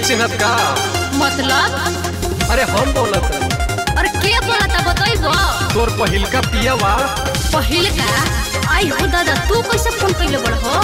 चिन्हत का मतलब अरे हम बोलत रहे। और के बोलता बतैबो तोर पहिलका पियावा पहिल का आई हो दादा तू कैसे फोन कैले बड़ हो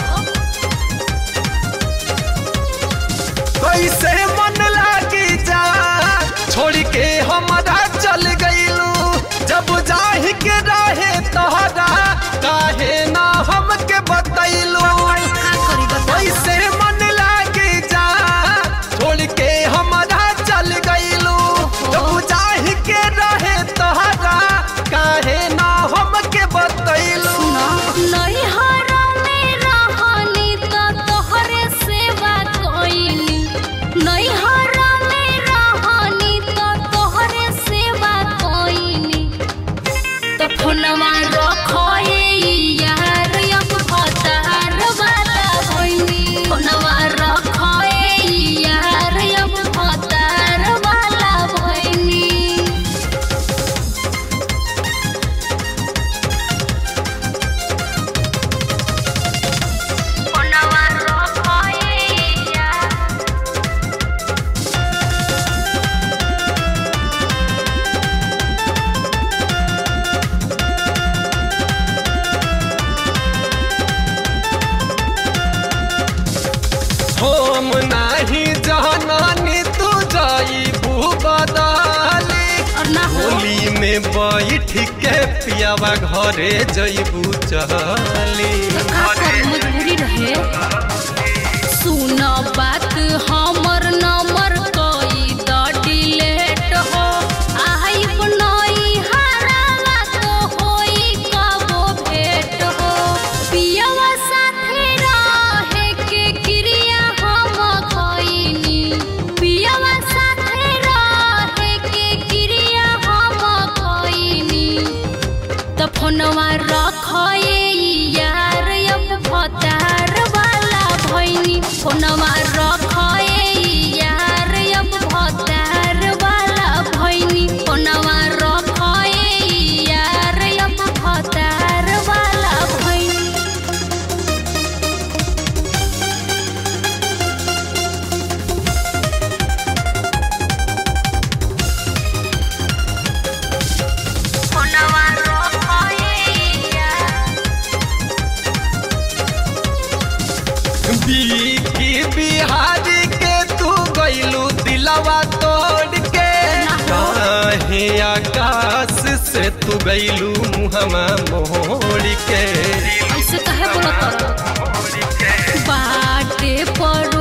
कैसे मन लागी जा छोड़ के हमारा चल गईलू जब जाहि के रहे तोहरा काहे ना हमके बतैलू का करी बता कैसे मन लागी जा छोड़ के हमारा चल गईलू जब जाहि के रहे तोहरा काहे ना हमके बतैलू नहीं हरा में रहनी तो तोहरे सेवा कोइनी नहीं हरा में रहनी तो तोहरे सेवा कोइनी तो फोनवा रखो ए यार अब फतार वाला होइनी फोनवा रखो ए यार अब फतार वाला होइनी फोनवा रखो ए यार हम नाही जहनानी तू जाई बदाली और ना हो होली में बैठ के पियावा घरे जईबू चली का कर मजबूरी रहे सुन बात हमर नंबर कोई द डिलेट हो आई बनई हरावा तो होई कबो भेट हो पियवा साथे रहे के क्रिया हम खइनी पियवा साथे रहे के क्रिया हम खइनी त फोनवा रखे यार अब भतार वाला भैनी फोनवा रखे यार अब भतार वाला भैनी फोनवा रखे यार अब भतार वाला भैनी फोनवा रखे यार बीकी बिहारी के तू गईलू दिलवा तोड़ के काहे आकाश से तू गईलू मुहमा मोड़ के ऐसे कहे बोलत बाटे पर